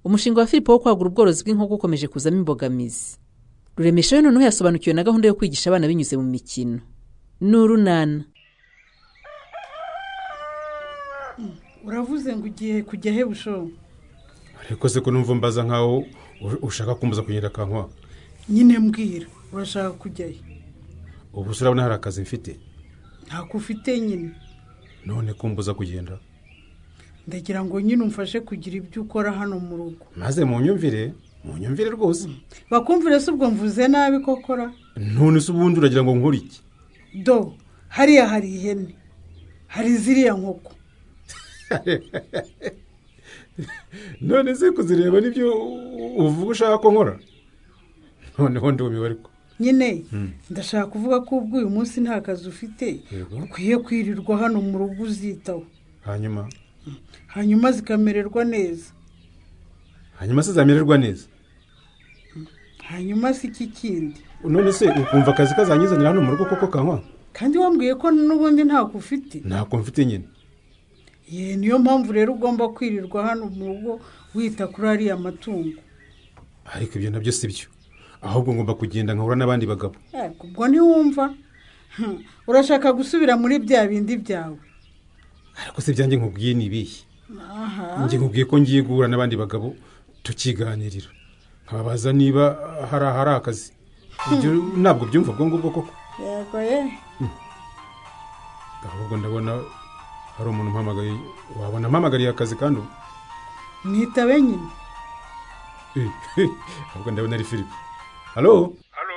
umushinga wa filipo wo kwagura ubworozi bw'inkoko ukomeje kuzamo imbogamizi ruremesha we noneho yasobanukiwe na gahunda yo kwigisha abana binyuze mu mikino n'urunana uravuze ngo ugiye kujya he bushobo ariko se ko numva mbaza nkaho ushaka kumbuza kugenda kankwa nyine mbwira urashaka kujyayo ubu urabona hari akazi mfite ntako ufite nyine none kumbuza kugenda ndagira ngo nyine umfashe kugira ibyo ukora hano mu rugo maze mu nyumvire mu nyumvire rwose bakumvire se ubwo mvuze nabi ko kora none se ubundi uragira ngo nkore iki do hariya hari ihene hari ziriya nkoko none se kuzireba nibyo uvuga ushaka ko nkora noneho ndumiwe ariko nyine ndashaka kuvuga ko ubwo uyu munsi nta kazi ufite ukwiye kwirirwa hano mu rugo uzitaho hanyuma hanyuma zikamererwa neza hanyuma se zamererwa neza hanyuma si iki kindi none se ukumva akazi kazanyizanira hano mu rugo koko kanywa kandi wambwiye ko n'ubundi ntako ufite ntako mfite nyine ye niyo mpamvu rero ugomba kwirirwa hano mu rugo wita kuri ariya matungo ariko ibyo nabyo si byo ahubwo ngomba kugenda nkahura n'abandi bagabo ubwo ntiwumva urashaka gusubira muri bya bindi byawe ariko se byanjye nkubwiye ni ibihe njye nkubwiye ko ngiye guhura n'abandi bagabo tukiganirira nkababaza niba hari ahari akazi ntabwo byumva ubwo ngubwo koko yego ye ahubwo ndabona hari umuntu umpamagaye wabona ampamagariye akazi kandi ubu mwitabe nyine ahubwo ndabona ari filipe halo halo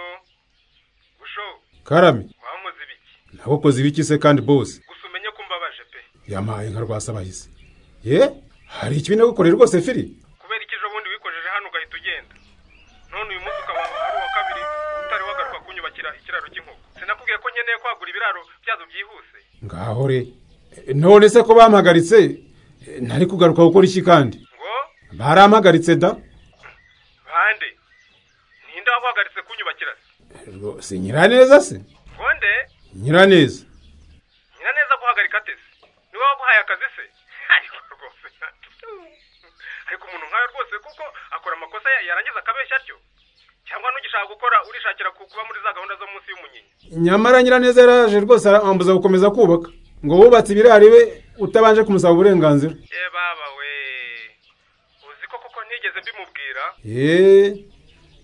busho karame wamuze ibiki nawe ukoze ibiki se kandi bose gusa umenye ko mbabaje pe yamahaye nka rwasabahizi ye hari ikibi nagukoreye rwose firi kubera iki ejo bundi wikojeje hano ugahita ugenda none uyu munsi ukaba ari uwa kabiri utari wagaruka kunyubakira ikiraro cy'inkoko sinakubwiye ko nkeneye kwagura ibiraro byazo byihuse ngaho re none se ko bampagaritse ntari kugaruka gukora iki kandi ngo barampagaritse da bande ninde waguhagaritse kunyubakira se rwose nyiraneza se ngonde nyiraneza nyiraneza guhagarika ate se niwe waguhaye akazi se ariko rwose ariko umuntu nkawe rwose kuko akora amakosa ya- yarangiza akabeshya atyo cyangwa n'ugishaka gukora urishakira ku- kuba muri za gahunda zo munsi y'umunyinya nyamara nyiraneza yaraje rwose arambuza gukomeza kubaka ngo wubatse ibirari we utabanje kumusaba uburenganzira ye baba we uzi ko koko ntigeze mbimubwira yeee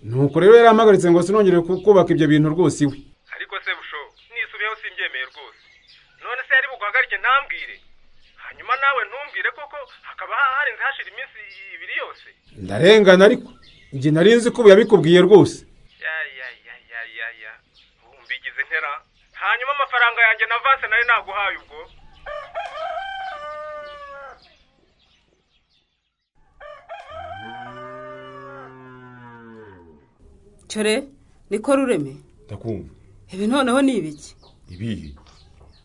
nuko rero yarampagaritse ngo sinongere ku- kubaka ibyo bintu rwose iwe ariko se busho nisubiyeho simbyemeye rwose none se yari buguhagarike ntambwire hanyuma nawe ntumbwire koko hakaba ha- harenze hashira iminsi ibiri yose ndarengana ariko njye nari nzi ko ubu yabikubwiye rwose ya ya ya ya ya ya ubu mbigize nkera hanyuma amafaranga yanjye na vanse nari naguhaye ubwo cyore niko rureme ndakumva ibi noneho ni ibiki ibihe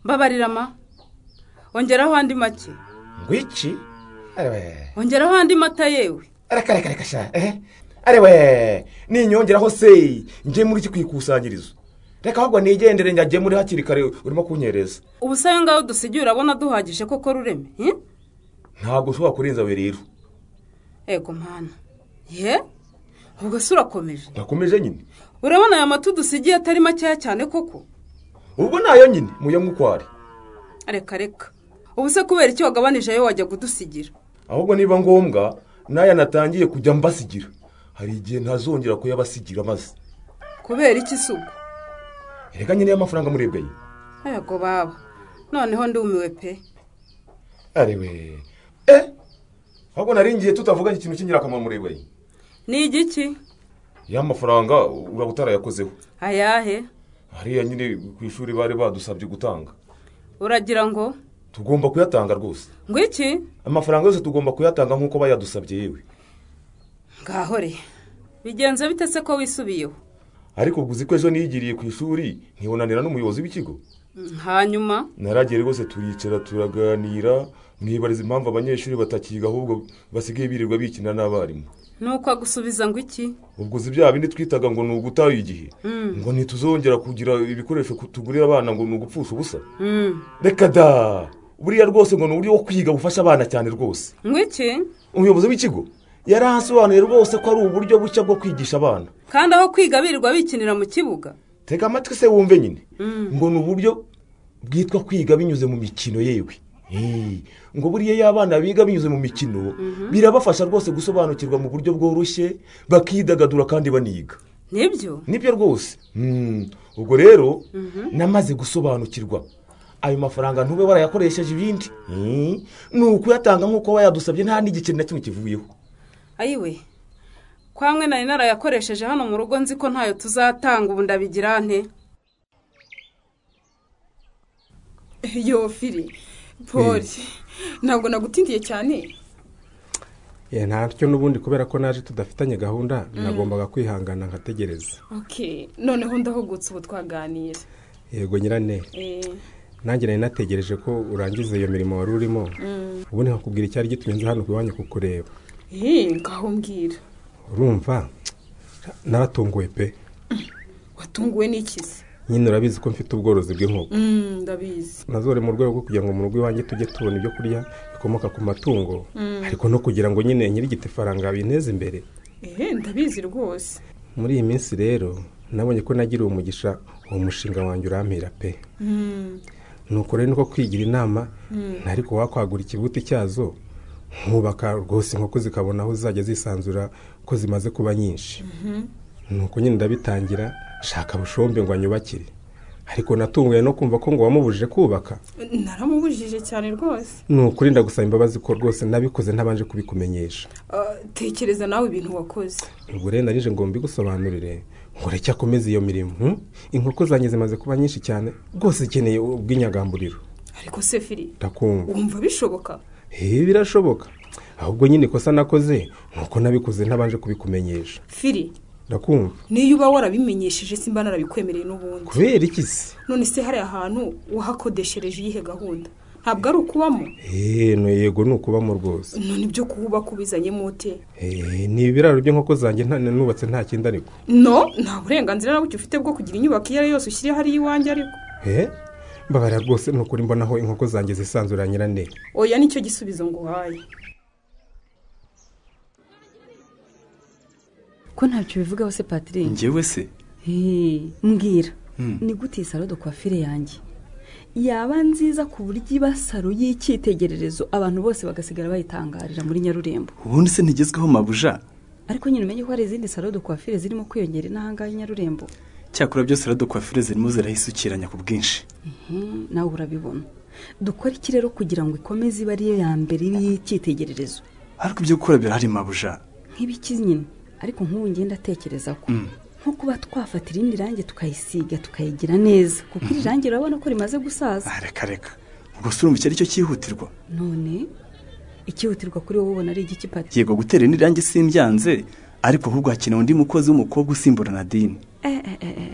mbabarirama ongeraho andi make ngo iki arebe ongeraho andi mata yewe areka reka reka sha ehe arebe ninyongeraho se njye muri iki ku ikusanyirizo reka ahubwo nigendere njye muri hakiri kare urimo kunyereza ubu se ayo ngayo dusigiye urabona duhagije koko rureme hi? ntabwo ushobora kurenza we rero ego mpana ye ubwo se urakomeje ndakomeje nyine urabona aya mata udusigiye atari makeya cyane koko ubwo nayo nyine muyemo uko ari reka reka ubu se kubera icyo wagabanije ayo wajya kudusigira ahubwo niba ngombwa n'aya natangiye kujya mbasigira hari igihe ntazongera kuyabasigira maze kubera iki si ubwo reka nyine y'amafaranga murebwaye ego baba noneho ndumiwe pe arewe eh ahubwo nari ngiye tutavuga ikintu cy'ingirakamaro murebwaye ni igiki ya mafaranga uraba utarayakozeho ayahe hariya nyine ku ishuri bari badusabye gutanga uragira ngo tugomba kuyatanga rwose ngo iki amafaranga yose tugomba kuyatanga nk'uko bayadusabye yewe ngahore bigenze bite se ko wisubiyeho ariko ubwo uzi ko ejo niyigiriye ku ishuri nkibonanira n'umuyobozi w'ikigo hanyuma naragera rwose turicara turaganira mwibariza impamvu abanyeshuri batakiga ahubwo basigaye birirwa bikina n'abarimu nuko agusubiza ngo iki ubwo uzi bya bindi twitaga ngo ni ugutaha igihe ngo ntituzongera kugira ibikoresho ku- tugurira abana ngo ni ugupfusha ubusa reka da buriya rwose ngo ni uburyo bwo kwiga bufasha abana cyane rwose ngo iki umuyobozi w'ikigo yaransobanuye rwose ko ari uburyo bushya bwo kwigisha abana kandi aho kwiga birirwa bikinira mu kibuga tega amatwi se wumve nyine ngo ni uburyo bwitwa kwiga binyuze mu mikino yewe Eh, ngo buriya iyo abana biga binyuze mu mikino birabafasha rwose gusobanukirwa mu buryo bworoshye bakidagadura kandi baniga nibyo nibyo rwose Mm, ubwo rero namaze gusobanukirwa ayo mafaranga ntube warayakoresheje ibindi Eh, ni ukuyatanga nk'uko wayadusabye nta n'igiceri na kimwe kivuyeho ayiwe kwamwe nari narayakoresheje hano mu rugo nzi ko ntayo tuzatanga ubu ndabigira nte yo firi paul ntabwo nagutindiye cyane Eh, ntacyo n'ubundi kubera ko naje tudafitanye gahunda nagombaga kwihangana nkategereza ok noneho ndahugutse ubu twaganira yego nyirane Eh, nanjye nari nategereje ko urangiza iyo mirimo wari urimo ubundi nkakubwira icyari gitumye nza hano ku iwanyu kukureba eh, ngaho mbwira urumva naratunguwe pe watunguwe n'ikizi nyine urabizi ko mfite ubworozi bw'inkoko Mm, ndabizi nazore mu rwego rwo kugira ngo mu rugo iwanjye tujye tubona ibyo kurya bikomoka ku matungo ariko no kugira ngo nyine nyirigite ifaranga binteze imbere ehe ndabizi rwose muri iyi minsi rero nabonye ko nagiriwe umugisha uwo mushinga wanjye urampira pe nuko rero niko kwigira inama ariko wakwagura ikibuti cyazo nkubaka rwose inkoko zikabona aho zizajya zisanzura ko zimaze kuba nyinshi nuko nyine ndabitangira shaka bushombe ngo anyubakire ariko natunguye no kumva ko ngo wamubujije kubaka naramubujije cyane rwose ni ukuri ndagusaba imbabazi ko rwose nabikoze ntabanje kubikumenyesha Ah, tekereza nawe ibintu wakoze ubwo rero narije ngo mbigusobanurire ngo reke akomeze iyo mirimo hmm? inkoko zanjye zimaze kuba nyinshi cyane rwose zikeneye ubw'inyagamburiro ariko se firi ndakumva wumva bishoboka ibi birashoboka ahubwo nyine ikosa nakoze ni uko nabikoze ntabanje kubikumenyesha firi ndakumva niyo uba warabimenyesheje simba narabikwemereye n'ubundi kubera iki se none se hariya hantu wahakodeshereje iyihe gahunda ntabwo ari ukubamo eee no yego ni ukubamo rwose none ibyo kuhubaka ubizanyemo ute eee ni ibiraro by'inkoko zanjye nta nubatse nta kindi ariko no nta burenganzira na buke ufite bwo kugira inyubako iyo ari yo yose ushyire hariya iwanjye ariko eee mbabarira rwose ni ukuri mbona aho inkoko zanjye zisanzura nyirane oya nicyo gisubizo nguhaye ko ntacyo bivugaho se patiri ngewe se mbwira ni gute iyi salo de kwafire yanjye yaba nziza ku buryo iba salo y'icyitegererezo abantu bose bagasigara bayitangarira muri nyarurembo ubundi se ntigezweho mabuja ariko nyine umenye ko hari izindi salo de kwafire zirimo kwiyongera inahangaha i nyarurembo cyakora byose radokwafire zirimo zirahisukiranya ku bwinshi Mhm, nawe urabibona dukora iki rero kugira ngo ikomeze ibe ariyo ya mbere y'icyitegererezo ariko ibyo gukora birahari mabuja nk'ibiki nyine ariko nk'ubu ngenda atekereza ko nko kuba twafata irindi rangi tukayisiga tukayigira neza kuko iri rangi urabona ko rimaze gusaza Ah, reka reka ubwo se urumva icyo ari cyo cyihutirwa none ikihutirwa kuri wowe ubona ari igiki pati yego gutera indi rangi simbyanze ariko ahubwo hakenewe undi mukozi w'umukobwa usimbura nadine Eh, eh, eh, eh.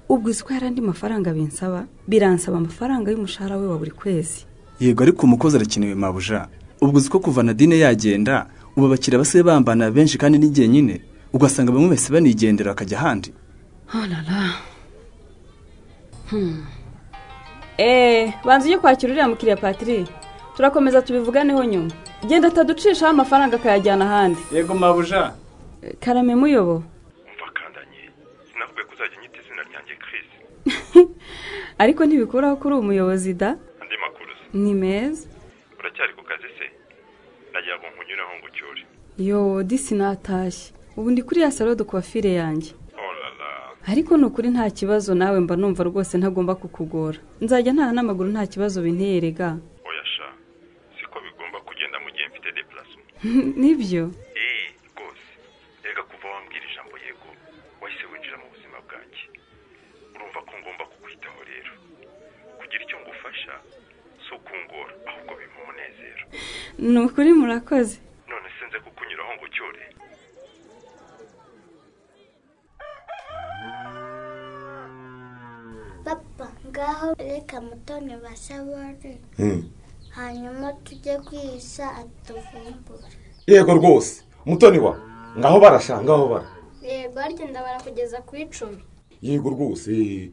ubwo uzi ko hari andi mafaranga binsaba biransaba amafaranga y'umushahara we wa buri kwezi yego ariko umukozi arakenewe mabuja ubwo uzi ko kuva nadine yagenda ubu abakiriya basigaye bambana benshi kandi n'igihe nyine ugasanga bamwe bahise banigendera bakajya ahandi hanara eee banza ujye kwakira uriya mukiriya patiri turakomeza tubivuganeho nyuma genda ataducishaho amafaranga akayajyana ahandi yego mabuja karame muyobo umva kandanye sinavuga ko uzajya unyita izina ryanjye Chris ariko ntibikuraho ko uri umuyobozi da andi makuru se ni meza uracyari ku kazi se nagira ngo nkunyuraho ngo ucyure yo disi natashye ubu ndi kuri ya salo de kwafire yanjye orara ariko ni ukuri nta kibazo nawe mba numva rwose ntagomba kukugora nzajya ntaha n'amaguru nta kibazo binterega oya sha siko bigomba kugenda mu gihe mfite deparasoma nibyo eee rwose rega kuva wambwira ijambo yego wahise winjira mu buzima bwanjye urumva ko ngomba kukwitaho rero kugira icyo ngufasha si ukungora ahubwo bimpa umunezero ni ukuri murakoze none sinze kukunyuraho ngo ucyure papa ngaho reka mutoni basabone hanyuma tujye kwisa atuvumbura yego rwose mutoni wa ngaho barasha ngaho bara yego harya ndabara kugeza ku icumi yego rwose eh,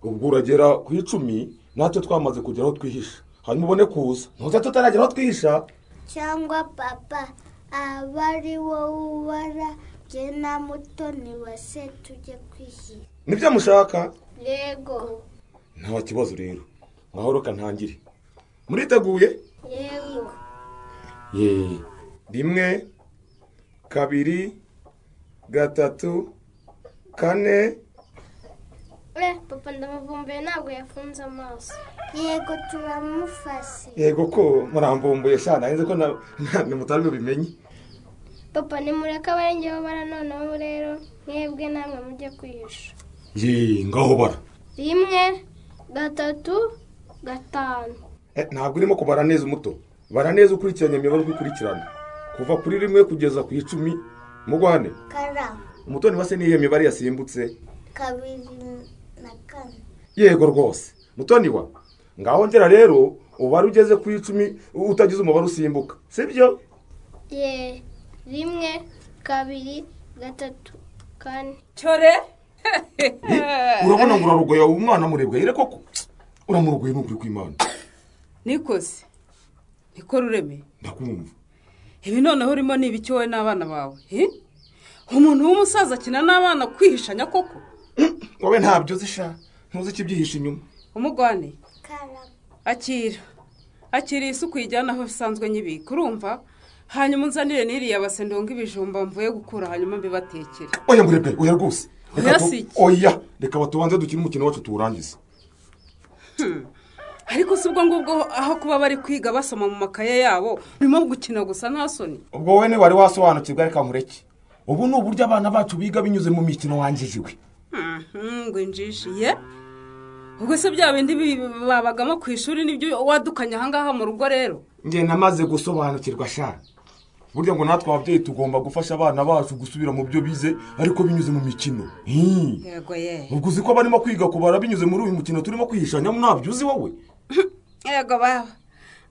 ubwo uragera ku icumi natwe twamaze kugera aho twihisha hanyuma ubone kuza ntuza tutaragera aho twihisha cyangwa papa aba ari wowe ubara jye na mutoni wa se tujye kwishyira nibyo mushaka yego nta kibazo rero mwahoro kantangire muriteguye yego ye rimwe kabiri gatatu kane eh papa ndamuvumbuye ntabwo yafunze amaso yego turamufase yego ko murambumbuye shana nzi ko na- na- na mutari bubimenye papa nimureke abarengeho bara noneho rero mwebwe namwe mujye kwihisha ye ngaho bara rimwe gatatu gatanu Eh, ntabwo urimo kubara neza umuto bara neza ukurikiranye imibare uko ikurikirana kuva kuri rimwe kugeza ku icumi mugwane kara umutoni wase niyo mibare yasimbutse kabiri na kane yego rwose mutoni wa ngaho ngera rero ubara ugeze ku icumi utagize umubare usimbuka sibyo ye rimwe kabiri gatatu kane cyore urabona ngo urarugoye umwana murebwa yire koko uramurugoye nukuri kw'imana nikoze niko rureme ndakumva ibi noneho urimo ni ibiki wowe n'abana bawe eh? umuntu w'umusaza akina n'abana kwihishanya koko wowe ntabyo uzisha ntuzi ikibyihisha inyuma umugwane akira akira iyi isuku yijyana aho bisanzwe nyibika urumva hanyuma unzanire n'iriya base ndongo ibijumba mvuye gukura hanyuma mbibatekere oya murebwe oya rwose Reka Oya tu- si iki. oya reka batubanze dukine umukino wacu tuwurangize Hmm. ariko si ubwo ngubwo aho kuba bari kwiga basoma mu makaye yabo urimo gukina gusa nta soni ubwo wowe ntiwari wasobanukirwa reka nkureke ubu ni uburyo abana bacu biga binyuze mu mikino wangirijwe Mhm, ngo injishiye ubwo se bya bindi bi- babagamo ku ishuri nibyo wadukanye ahangaha mu rugo rero njye namaze gusobanukirwa shana burya ngo natwe ababyeyi tugomba gufasha abana bacu gusubira mu byo bize ariko binyuze mu mikino Hii. yego ye ubwo uzi ko barimo kwiga kubara binyuze muri uyu mukino turimo kwihishanya ntabyo uzi wowe yego baba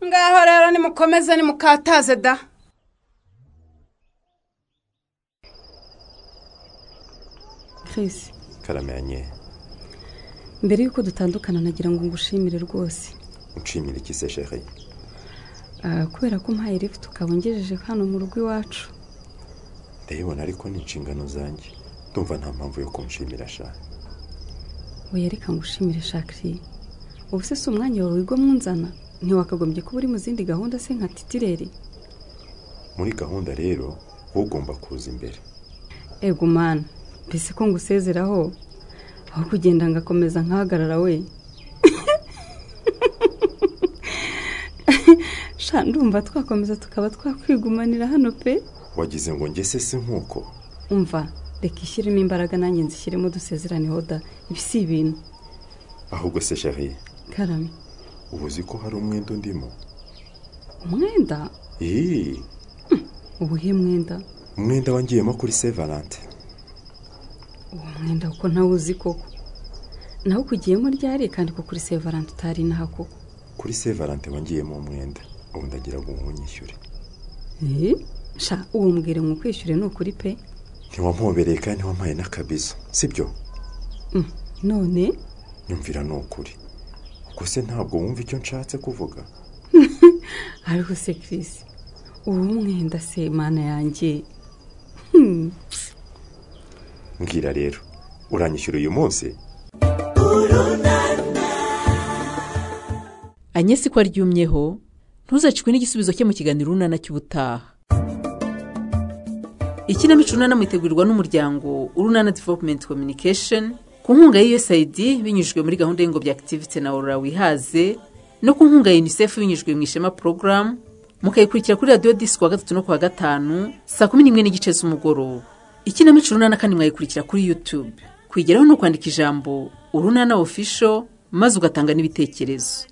ngaho rero nimukomeze nimukataze da kirisi karamenye mbere y'uko dutandukana nagira ngo ngushimire rwose nshimira iki se sheri Ah, kubera ko mpaye lifuti ukaba ungejeje hano mu rugo iwacu ndayibona ariko ni inshingano zanjye ndumva nta mpamvu yo kunshimira sha we reka ngushimire shakiri ubu se si umwanya wawe wiga mwunzana ntiwakagombye kuba uri mu zindi gahunda se nka titireri muri gahunda rero wowe ugomba kuza imbere ego mwana mbese ko ngusezeraho aho kugenda ngakomeza nkahagarara we sha ndumva twakomeza tukaba twakwigumanira hano pe wagize ngo njye se si nk'uko umva reka ishyiremo imbaraga nanjye nzishyiremo dusezeraneho da ibi si ibintu ahubwo se sheri karame uba uzi ko hari umwenda undimo umwenda iyi ubuhe mwenda umwenda wangiyemo kuri se valante uwo mwenda kuko ntawe uzi koko nawe ukugiyemo ryari kandi ko kuri sevarante utari inaha koko kuri se valante wangiyemo umwenda ubu ndagira ngo uwunyishyure Eh, sha uwo mbwire ngo ukwishyure ni ukuri pe ntiwampobereye kandi ntiwampaye n'akabizo sibyo Mm, none nyumvira ni ukuri ubwo se ntabwo wumva icyo nshatse kuvuga hariho se Chris uwo mwenda se mana yanjye Hmm, mbwira rero uranyishyura uyu munsi anyesi ko aryumyeho ntuzacikwe n'igisubizo cye mu kiganiro urunana cy'ubutaha ikinamico urunana mutegurirwa n'umuryango urunana development communication ku nkunga ya usaid binyujijwe muri gahunda y'ingobyi activity na aurora wihaze no ku nkunga ya unicef binyujijwe mu ishema program mukayikurikira kuri radiyo disi kuwa gatatu no kuwa gatanu saa kumi n'imwe n'igice z'umugoroba ikinamico urunana kandi mwayikurikira kuri youtube kwigeraho ni ukwandika ijambo urunana official maze ugatanga n'ibitekerezo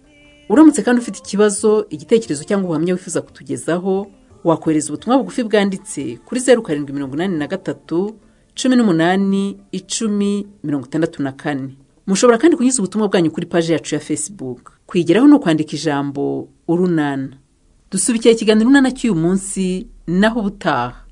uramutse kandi ufite ikibazo igitekerezo cyangwa ubuhamya wifuza kutugezaho wakohereza ubutumwa bugufi bwanditse kuri zeru karindwi mirongo inani na gatatu cumi n'umunani icumi mirongo itandatu na kane mushobora kandi kunyuza ubutumwa bwanyu kuri paji yacu ya facebook kwigeraho ni ukwandika ijambo urunana dusubikiye ikiganiro urunana cy'uyu munsi naho ubutaha